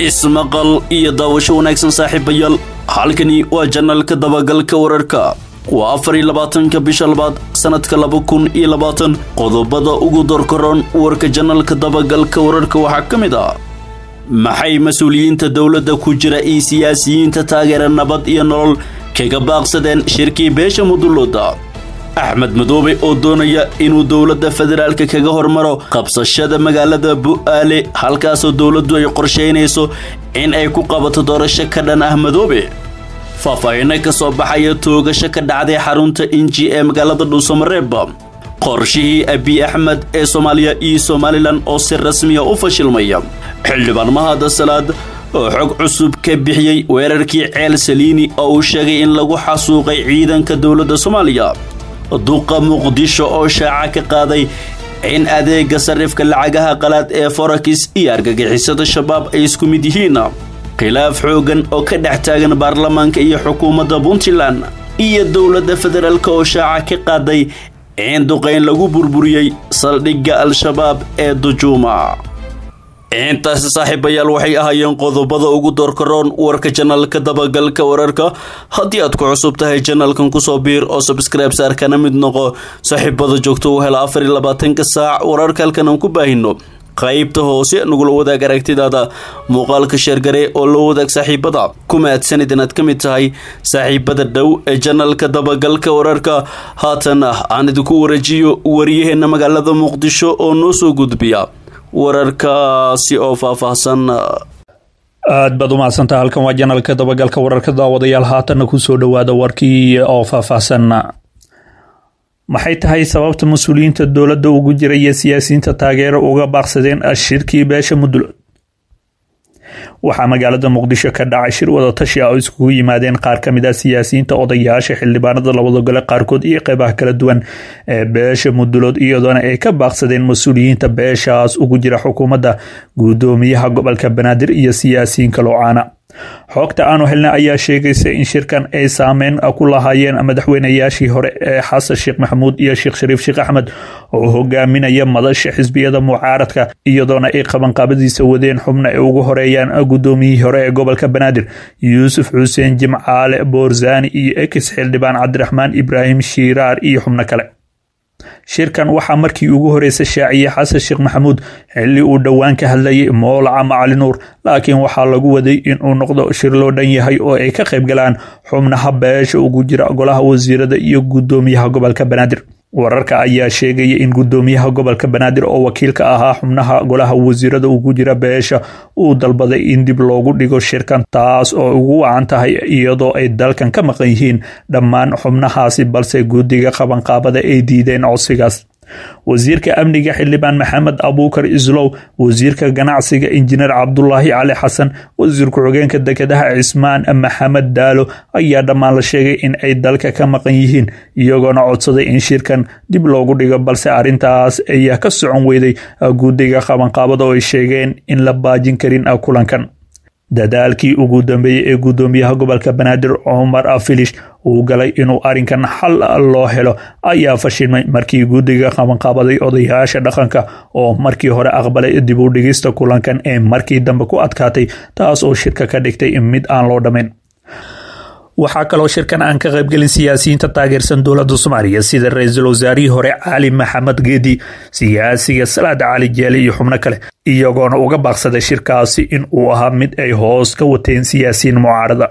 ismaqal iyo daawasho wanaagsan saaxiibayaal halkani waa janalka dabagalka wararka waa afar iyo labaatanka bisha labaad sanadka laba kun iyo labaatan qodobada ugu dorkaroon warka janalka dabagalka wararka waxaa ka mid ah maxay mas-uuliyiinta dowladda ku jira iyo siyaasiyiinta taageera nabad iyo nolol kaga baaqsadeen shirkii beesha mudulooda axmed madoobe oo doonaya inuu dowladda federaalka kaga hormaro qabsashada magaalada bu'aale halkaasoo dowladdu ay qorshaynayso in ay ku qabato doorasho ka dhan ah madoobe faahfaahinno ka soo baxaya toogasho ka dhacday xarunta inji ee magaalada dhuusamareeb qorshihii abiy axmed ee soomaaliya iyo somalilan oo si rasmiya u fashilmaya xildhibaan mahada salaad oo xog cusub ka bixiyey weerarkii ceel saliini oo uu sheegay in lagu xasuuqay ciidanka dowladda soomaaliya duqa muqdisho oo shaaca ka qaaday in adeega sarifka lacagaha qalaad ee forakis iyo argagixisada shabaab ay isku mid yihiin khilaaf xoogan oo ka dhex taagan baarlamaanka iyo xukuumadda puntland iyo dowladda federaalk oo shaaca ka qaaday in duqayn lagu burburiyey saldhigga al-shabaab ee dujuuma intaasi saaxiibayaal waxay ahaayeen qodobada ugu doorkaroon warka janalka dabagalka wararka haddii aad ku cusub tahay janalkan kusoo biir oo sabskribe saar kana mid noqo saaxiibada joogto u hela afar iyo labaatanka saac wararka halkan aan ku baahino qaybta hoose nagula wadaag aragtidaada muuqaalka sheergare oo la wadaag saaxiibada ku mahadsanid inaad ka mid tahay saaxiibada dhow ee janalka dabagalka wararka haatan ah aan idinku wareejiyo wariyaheena magaalada muqdisho oo noo soo gudbiya wararkaasi oo faahfaahsan aad baad u mahadsantaha halkan waa janalka dabagalka wararka daawadayaal haatanna kusoo dhowaada warkii oo faahfaahsan maxay tahay sababta mas-uuliyiinta dowladda ugu jira iyo siyaasiyiinta taageero uga baaqsadeen shirkii beesha mudul waxaa magaalada muqdisho ka dhacay shir wadatashi ah oo iskugu yimaadeen qaar ka mid ah siyaasiyiinta odayaasha xildhibaanada labada gole qaarkood iyo qeybaha kala duwan ee beesha mudulood iyadoona ay ka baaqsadeen mas-uuliyiinta beeshaas ugu jira xukuumadda guddoomiyaha gobolka banaadir iyo siyaasiyiin kaloocaana xoogta aanu helna ayaa sheegaysa in shirkan ay saameyn ku lahaayeen madaxweynayaashii hore ee xasan sheekh maxamuud iyo sheekh shariif sheekh axmed oo hogaaminaya madasha xisbiyada mucaaradka iyadoona ay qabanqaabadiisa wadeen xubna ay ugu horeeyaan guddoomiyihii hore ee gobolka banaadir yuusuf xuseen jimcaale boorzani iyo ekis xildhibaan cabdiraxmaan ibraahim shiiraar iyo xubno kale shirkan waxaa markii ugu horeysa shaaciyey xasan sheekh maxamuud xilli uu dhowaan ka hadlayay moolaca macali nuur laakiin waxaa lagu waday inuu noqdo shir loo dhan yahay oo ay ka qayb galaan xubnaha beesha ugu jira golaha wasiirada iyo guddoomiyaha gobolka banaadir wararka ayaa sheegaya in guddoomiyaha gobolka banaadir oo wakiilka ahaa xubnaha golaha wasiirada ugu jira beesha uu dalbaday in dib loogu dhigo shirkan taas oo ugu wacan tahay iyadoo ay dalkan ka maqan yihiin dhammaan xubnahaasi balse guddiga qabanqaabada ay diideen codsigaas wasiirka amniga xildhibaan maxamed abuukar islow wasiirka ganacsiga injineer cabdulaahi cali xasan wasiir ku-xigeenka dekedaha cismaan maxamed daalo ayaa dhammaan la sheegay in ay dalka ka maqan yihiin iyagoona codsaday in shirkan dib loogu dhigo balse arrintaas ayaa ka socon weyday guddiga qabanqaabada oo ay sheegeen in la baajin karin kulankan dadaalkii ugu dambeeyey ee guddoomiyaha gobolka banaadir cumar afilish uu galay inuu arrinkan xal loo helo ayaa fashilmay markii guddiga qabanqaabaday odayaasha dhaqanka oo markii hore aqbalay dib u dhigista kulankan ee markii dambe ku adkaatay taas oo shirka ka dhigtay mid aan loo dhammayn waxaa kaloo shirkan aan ka qaybgelin siyaasiyiinta taageersan dowladda soomaaliya sida ra-iisul wasaarihii hore cali maxamed geedi siyaasiga salaad cali jeeli iyo xubno kale iyagoona uga baaqsaday shirkaasi in uu ahaa mid ay hoos ka wateen siyaasiyiin mucaarada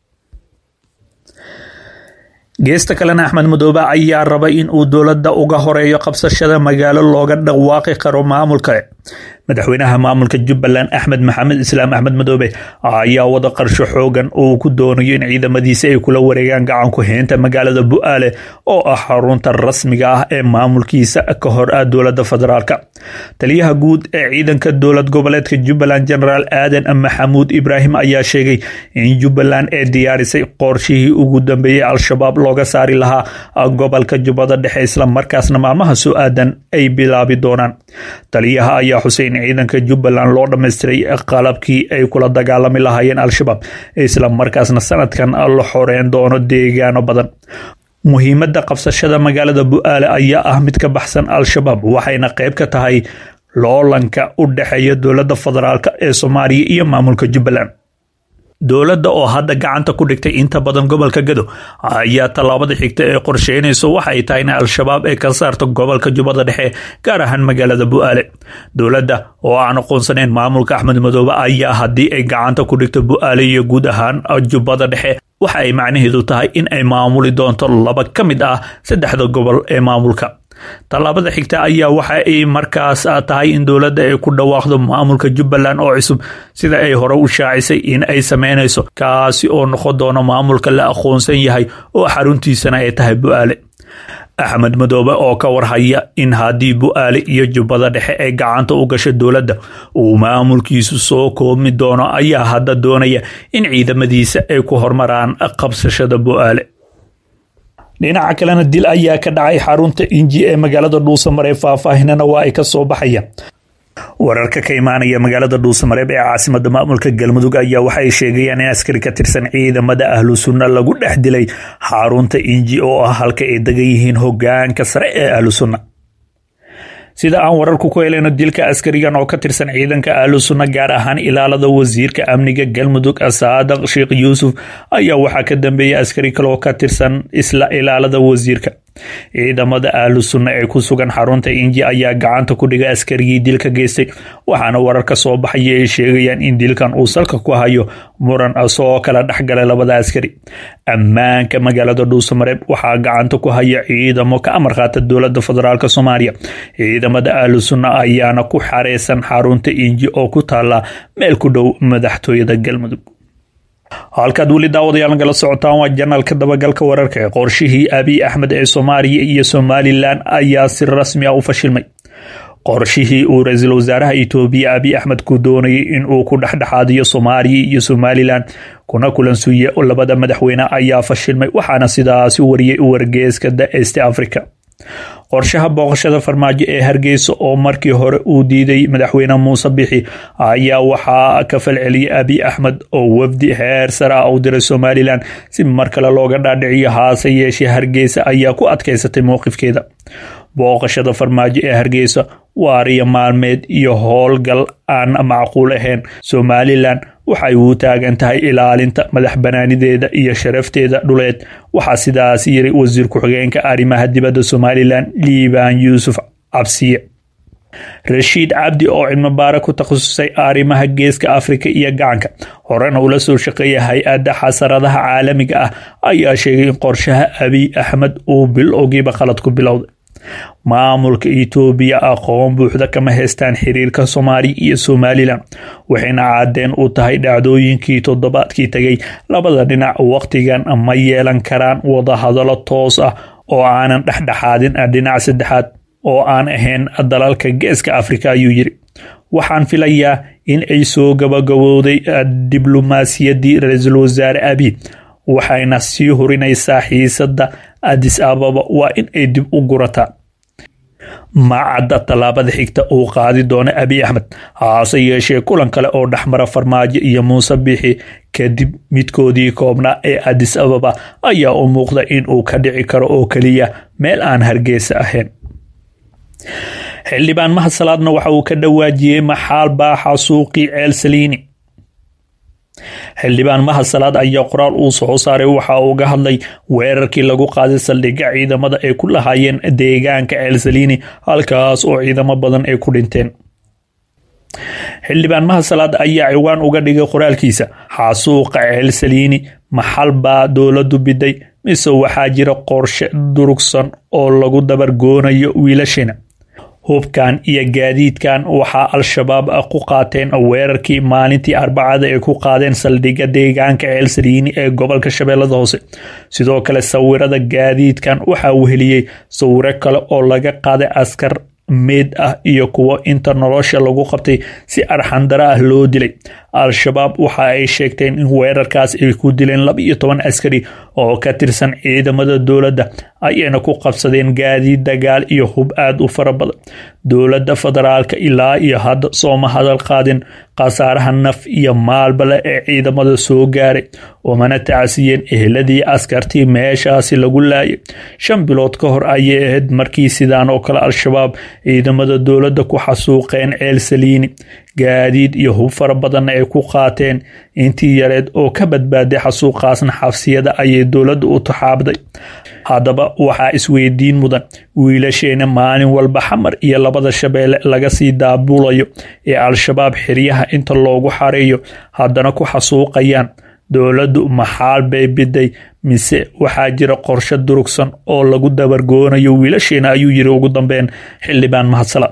geesta kalena axmed madoobe ayaa rabay in uu dowladda uga horeeyo qabsashada magaalo looga dhawaaqi karo maamulka madaxweynaha maamulka jubbaland axmed maxamed islaam axmed madoobe ayaa wada qarsho xoogan uu ku doonayo in ciidamadiisa ay kula wareegaan gacanku heynta magaalada bu'aale oo ah xarunta rasmiga ah ee maamulkiisa ka hor ah dowladda federaalka taliyaha guud ee ciidanka dowlad goboleedka jubbaland genaraal aadan maxamuud ibraahim ayaa sheegay in jubbaland ee diyaarisay qorshihii ugu dambeeyey al-shabaab looga saari lahaa gobolka jubbada dhexe islamarkaasna maalmaha soo aadan ay bilaabi doonaan taliyaha ayaa xusay in ciidanka jubbaland loo dhammaystiray qalabkii ay kula dagaalami lahaayeen al-shabaab isla markaasna sanadkan la xoreyn doono deegaano badan muhiimadda qabsashada magaalada bu'aale ayaa ah mid ka baxsan al-shabaab waxayna qayb ka tahay loolanka u dhexeeya dowladda federaalk ee soomaaliya iyo maamulka jubbaland dowladda oo hadda gacanta ku dhigtay inta badan gobolka gado ayaa tallaabada xigta ee qorsheynayso waxa ay tahay in al-shabaab ay ka saarto gobolka jubbada dhexe gaar ahaan magaalada bu-aale dowladda oo aan aqoonsanayn maamulka axmed madoobe ayaa haddii ay gacanta ku dhigto bu-aale iyo guud ahaan jubbada dhexe waxa ay macnaheedu tahay in ay maamuli doonto laba ka mid ah saddexda gobol ee maamulka tallaabada xigta ayaa waxa ay markaas tahay in dowladda ay ku dhawaaqdo maamulka jubbaland oo cusub sida ay hore u shaacisay in ay sameynayso kaasi oo noqon doono maamulka la aqoonsan yahay oo xaruntiisana ay tahay bu-aale axmed madoobe oo ka warhaya in haddii bu-aale iyo jubbada dhexe ay gacanta u gasho dowladda uu maamulkiisu soo koobmi doono ayaa hadda doonaya in ciidamadiisa ay ku hormaraan qabsashada bu-aale dhinaca kalena dil ayaa ka dhacay xarunta inji ee magaalada dhuusamareeb faahfaahinana waa ay ka soo baxayaan wararka ka imaanaya magaalada dhuusamareeb ee caasimada maamulka galmudug ayaa waxa ay sheegayaan in askari ka tirsan ciidamada ahlu sunna lagu dhex dilay xarunta inji oo ah halka ay degan yihiin hogaanka sare ee ahlu sunna sida aan wararku ku helayno dilka askarigan oo ka tirsan ciidanka ahlu sunna gaar ahaan ilaalada wasiirka amniga galmudug saadaq sheekh yuusuf ayaa waxaa ka dambeeyay askari kaleoo ka tirsan isla ilaalada wasiirka ciidamada ahlu sunna ee ku sugan xarunta inji ayaa gacanta ku dhigay askarigii dilka geystay waxaana warar ka soo baxaya ay sheegayaan in dilkan uu salka ku hayo muran soo kala dhexgalay labada askari ammaanka magaalada dhuusamareeb waxaa gacanta ku haya ciidamo ka amar qaata dowlada federaalk soomaaliya ciidamada ahlu sunna ayaana ku xareysan xarunta inji oo ku taala meel ku dhow madaxtooyada galmudug halkaad weli daawadayaal nagala socotaan waa janaalka dabagalka wararka ee qorshihii abiy axmed ee soomaaliya iyo somalilan ayaa si rasmi ah u fashilmay qorshihii uu ra-iisul wasaaraha itoobiya abiy axmed ku doonayay in uu ku dhexdhexaadiyo soomaaliya iyo somalilan kuna kulansuuye labada madaxweyne ayaa fashilmay waxaana sidaasi wariyay wargeeska the east africa qorshaha booqashada farmaajo ee hargeysa oo markii hore uu diiday madaxweyne muuse bixi ayaa waxaa ka falceliyay abiy axmed oo wafdi heer sare ah u diray somalilan si mar kale looga dhaadhiciyo haase yeeshee hargeysa ayaa ku adkeysatay mowqifkeeda booqashada farmaajo ee hargeysa waariya maalmeed iyo howlgal aan macquul ahayn somalilan waxay uu taagan tahay ilaalinta madax banaanideeda iyo sharafteeda dhuleed waxaa sidaas yiri wasiir ku-xigeenka arrimaha dibadda somalilan liibaan yuusuf cabsiye rashiid cabdi oo cilmibaare ku takhasusay arrimaha geeska afrika iyo gacanka horena ula soo shaqeeya hay-adda xasaradaha caalamiga ah ayaa sheegay in qorshaha abiy axmed uu bilowgiiba khalad ku bilowday maamulka itoobiya aqoon buuxda kama haystaan xiriirka soomaaliya iyo somalilan waxayna caadeen u tahay dhacdooyinkii toddobaadkii tegay labada dhinac wakhtigan ma yeelan karaan wadahadalo toos ah oo aanan dhexdhexaadin dhinac saddexaad oo aan ahayn dalalka geeska afrika ayuu yiri waxaan filayaa in ay soo gabagabowday diblomaasiyaddii ra-iisul wasaare abiy waxayna sii hurinaysaa xiisadda adis ababa waa in ay dib u gurataa macadda tallaabada xigta uu qaadi doono abiy axmed haase yeeshee kulan kale oo dhexmara farmaajo iyo muuse bixi kadib midkoodii koobnaa ee adis ababa ayaa u muuqda in uu ka dhici karo oo keliya meel aan hargeysa ahayn xildhibaan mahasalaadna waxa uu ka dhawaajiyey maxaal baaxa suuqii ceel saliini xildhibaan mahasalaad ayaa qoraal uu soo saaray waxa uu ga hadlay weerarkii lagu qaaday saldhigga ciidamada ay ku lahaayeen deegaanka ceelsaliini halkaas oo ciidamo badan ay ku dhinteen xildhibaan mahasalaad ayaa ciwaan uga dhigay qoraalkiisa xasuuqa ceelsaliini maxal baa dowladu biday mise waxaa jira qorshe durugsan oo lagu dabargoonayo wiilashina hubkan iyo gaadiidkan waxaa al-shabaab ku qaateen weerarkii maalintii arbacada ay ku qaadeen saldhigga deegaanka ceelsaliini ee gobolka shabeellada hoose sidoo kale sawirada gaadiidkan waxaa weheliyey sawiro kale oo laga qaaday askar meyd ah iyo kuwo inta nolosha lagu qabtay si arxandara ah loo dilay al-shabaab waxa ay sheegteen in weerarkaas ay ku dileen laba iyo toban askari oo ka tirsan ciidamada dowladda ayayna ku qabsadeen gaadiid dagaal iyo hub aada u fara badan dowladda federaalka ilaa iyo hadda sooma hadal qaadin khasaaraha naf iyo maalbale ee ciidamada soo gaaray oomana tacasiyeen eheladii askartii meeshaasi lagu laayay shan bilood ka hor ayay ahayd markii sidaan oo kale al-shabaab ciidamada dowladda ku xasuuqeen ceel saliini gaadiid iyo hub fara badanna ay ku qaateen intii yareed oo ka badbaaday xasuuqaasna xabsiyada ayay dowladda u taxaabday haddaba waxaa isweydiin mudan wiilasheena maalin walba xamar iyo labada shabeelle laga sii daabulayo ee al-shabaab xiryaha inta loogu xareeyo haddana ku xasuuqayaan dowladdu maxaal bay biday mise waxaa jira qorshe durugsan oo lagu dabargoonayo wiilasheena ayuu yiri ugu dambeyn xildhibaan mahadsala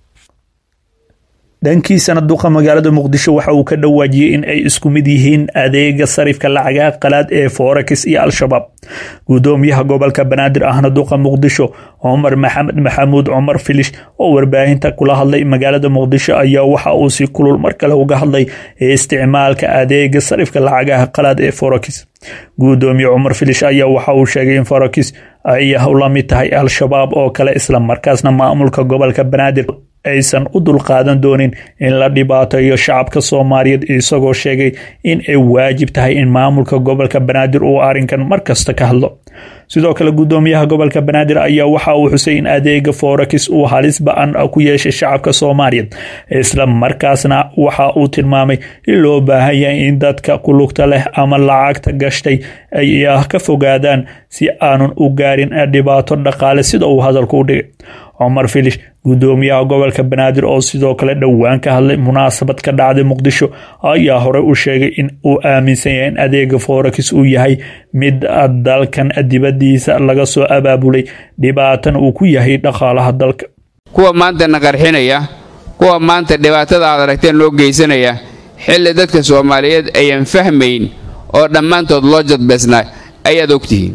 dhankiisana duqa magaalada muqdisho waxa uu ka dhawaajiyey in ay isku mid yihiin adeega sarifka lacagaha qalaad ee forex iyo al-shabaab gudoomiyaha gobolka banaadir ahna duqa muqdisho cumar maxamed maxamuud cumar filish oo warbaahinta kula hadlay magaalada muqdisho ayaa waxa uu si kulul mar kale uga hadlay isticmaalka adeega sarifka lacagaha qalaad ee forex gudoomiye cumar filish ayaa waxa uu sheegay in forex ay la mid tahay al-shabaab oo kale isla markaasna maamulka gobolka banaadir aysan u dulqaadan doonin in la dhibaateeyo shacabka soomaaliyeed isagoo sheegay in ay waajib tahay in maamulka gobolka banaadir uu arrinkan markasta ka hadlo sidoo kale gudoomiyaha gobolka banaadir ayaa waxa uu xusay in adeega forex uu halis ba-an ku yeeshay shacabka soomaaliyeed isla markaasna waxa uu tilmaamay in loo baahan yahay in dadka kulugta leh ama lacagta gashtay ay ka fogaadaan si aanun u gaarin dhibaato dhaqaale sida uu hadalku u dhigay cumar filish gudoomiyaha gobolka banaadir oo sidoo kale dhowaan ka hadlay munaasabad ka dhacday muqdisho ayaa horey u sheegay in uu aaminsan yahay in adeega forex uu yahay mid dalkan dibadiisa laga soo abaabulay dhibaatana uu ku yahay dhaqaalaha dalka kuwa maanta na qarxinaya kuwa maanta dhibaatada aad aragteen loo geysanaya xilli dadka soomaaliyeed ayaan fahmayn oo dhammaantood loo jadbeysnaa ayaad ogtihiin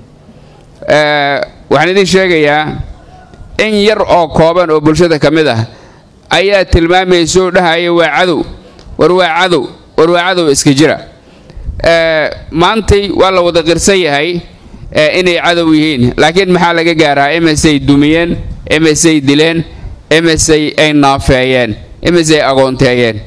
waxaan idiin sheegayaa in yar oo kooban oo bulshada ka mid ah ayaa tilmaamayso dhahaya waa cadow war waa cadow war waa cadow iska jira maantay waa la wada qirsan yahay inay cadow yihiin laakiin maxaa laga gaaraa imisay dumiyeen imisay dileen imisay ay naafeeyeen imisay agoonteeyeen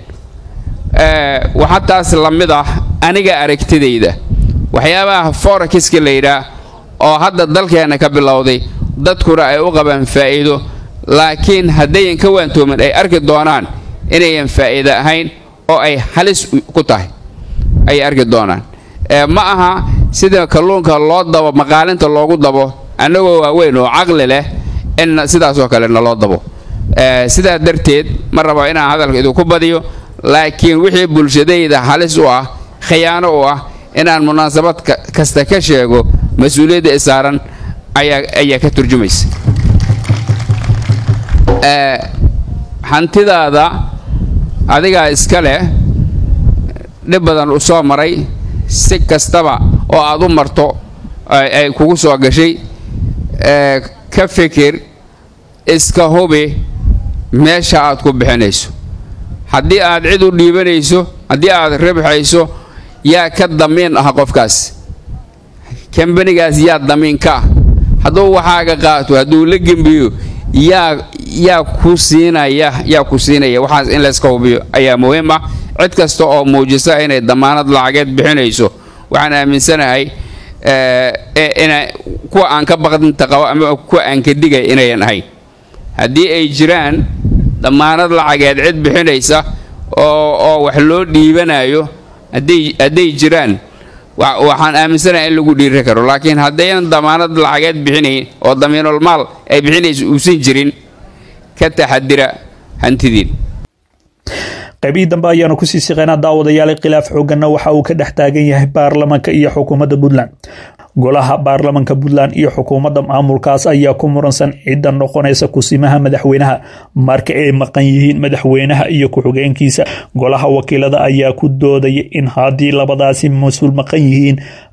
waxaa taas la mid ah aniga aragtidayda waxyaabaha forekiska la yidhaah oo hadda dalkeenna ka bilowday dadkuna ay u qabaan faa'iido laakiin haddayan ka waantoomin ay arki doonaan inayan faa'iido ahayn oo ay halis ku tahay ayay arki doonaan ma aha sida kalluunka loo dabo maqaalinta loogu dabo annagoo waaweyn oo caqli leh in sidaasoo kale naloo dabo sidaa darteed ma rabo inaan hadalka idinku badiyo laakiin wixii bulshadayda halis u ah khiyaano u ah inaan munaasabad kasta ka sheego mas-uuliyadda isaaran ayaa ka turjumaysa hantidaada adigaa iska leh dhib badan u soo maray si kastaba oo aad u marto ay kugu soo gashay ka fikir iska hubi meesha aad ku bixinayso haddii aad cid u dhiibanayso haddii aad ribxayso yaa ka damiin ah qofkaas kambanigaas yaa damiin ka ah hadduu waxaaga qaato hadduu la gembiyo yaa yaa ku siinaya yaa ku siinaya waxaas in layska hubiyo ayaa muhiim ah cid kasta oo muujisa inay damaanad lacageed bixinayso waxaan aaminsanahay ina kuwa aan ka baqdinta qabo ama kuwa aan ka digay inayan ahayn haddii ay jiraan damaanad lacageed cid bixinaysa oo oo wax loo dhiibanayo hadday hadday jiraan waxaan aaminsanahay in lagu dhiiri karo laakiin haddaynan damaanad lacageed bixinayn oo damiinul maal ay bixinaysa uusan jirin ka taxadira hantidiin qaybihii dambe ayaanu kusii siqeynaa daawadayaal khilaaf xooganna waxa uu ka dhex taagan yahay baarlamanka iyo xukuumadda puntland golaha baarlamanka puntland iyo xukuumadda maamulkaas ayaa ku muransan cidda noqonaysa kusimaha madaxweynaha marka ay maqan yihiin madaxweynaha iyo ku-xigeenkiisa golaha wakiilada ayaa ku doodaya in haddii labadaasi mas-uul maqan yihiin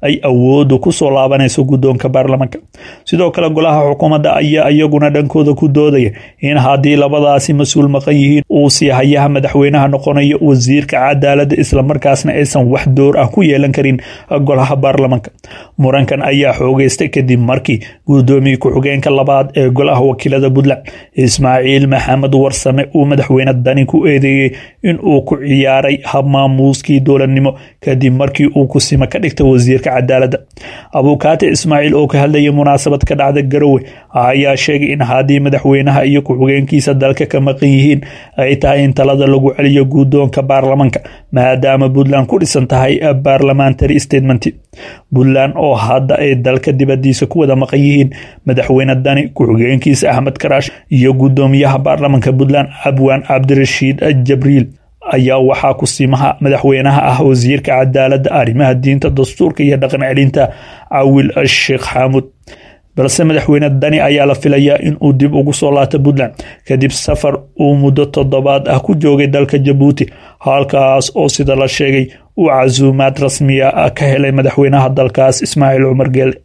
ay awoodu kusoo laabanayso guddoonka baarlamaanka sidoo kale golaha xukuumadda ayaa iyaguna dhankooda ku doodaya in haddii labadaasi mas-uul maqan yihiin uu siihayaha madaxweynaha noqonayo wasiirka cadaaladda islamarkaasna aysan wax door ah ku yeelan karin golaha baarlamaanka murankan ayaa xoogeystay kadib markii guddoomiye ku-xigeenka labaad ee golaha wakiilada puntland ismaaciil maxamed warsame uu madaxweyne dani ku eedeeyey in uu ku ciyaaray habmaamuuskii dowladnimo kadib markii uu kusima ka dhigtay wasiirka cadaaladda abuukaati ismaaciil oo ka hadlayay munaasabad ka dhacda garowe ayaa sheegay in haddii madaxweynaha iyo ku-xigeenkiisa dalka ka maqan yihiin ay tahay in talada lagu celiyo guddoonka baarlamaanka maadaama puntland ku dhisan tahay parliamentary statement puntland oo hadda ay dalka dibadiisa ku wada maqan yihiin madaxweyne dani ku-xigeenkiisa axmed karaash iyo guddoomiyaha baarlamaanka puntland abwaan cabdirashiid jabriil ayaa waxaa kusimaha madaxweynaha ah wasiirka cadaaladda arrimaha diinta dastuurka iyo dhaqan celinta cawil sheekh xaamud balse madaxweyne dani ayaa la filayaa in uu dib ugu soo laabto puntland kadib safar uu muddo toddobaad ah ku joogay dalka jabuuti halkaas oo sida la sheegay uu casuumaad rasmiya ka helay madaxweynaha dalkaas ismaaciil cumar geele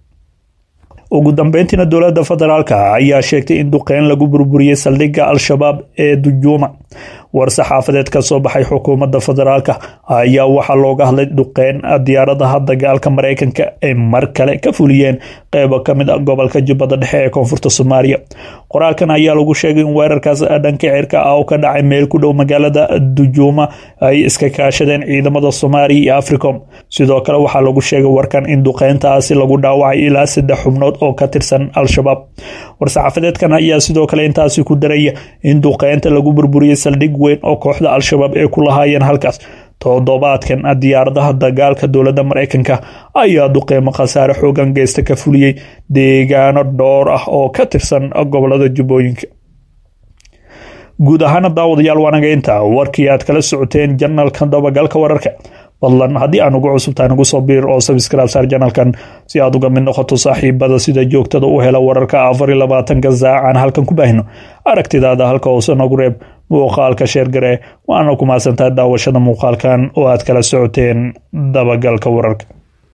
ugu dambeyntiina dowladda federaalk ayaa sheegtay in duqeyn lagu burburiyey saldhigga al-shabaab ee dujuuma war saxaafadeed ka soo baxay xukuumadda federaalk ayaa waxaa looga hadlay duqeyn diyaaradaha dagaalka mareykanka ay mar kale ka fuliyeen qeybo kamid a gobolka jubbada dhexe ee koonfurta soomaaliya qoraalkan ayaa lagu sheegay in weerarkaas dhanka cirka ah oo ka dhacay meel ku dhow magaalada dujuuma ay iska kaashadeen ciidamada soomaaliya iyo africom sidoo kale waxaa lagu sheegay warkan in duqeyntaasi lagu dhaawacay ilaa saddex xubnood oo ka tirsan al-shabaab war-saxaafadeedkan ayaa sidoo kale intaasi ku daraya in duqeynta lagu burburiyey saldhig weyn oo kooxda al-shabaab ay ku lahaayeen halkaas toddobaadkan diyaaradaha dagaalka dowladda mareykanka ayaa duqeymo khasaare xoogan geysta ka fuliyey deegaano dhowr ah oo ka tirsan gobolada jubbooyinka guud ahaana daawadayaal waanaga inta warkii aad kala socoteen janalka dabagalka wararka fadlan haddii aan ugu cusubtahay nagu soo biir oo sabscribe saar janalkan si aad uga mid noqoto saaxiibada sida joogtada u hela wararka afar iyo labaatanka saacaan halkan ku baahino aragtidaada halka hoose nagu reeb muuqaalka sheergare waana ku mahadsantahay daawashada muuqaalkan oo aad kala socoteen dabagalka wararka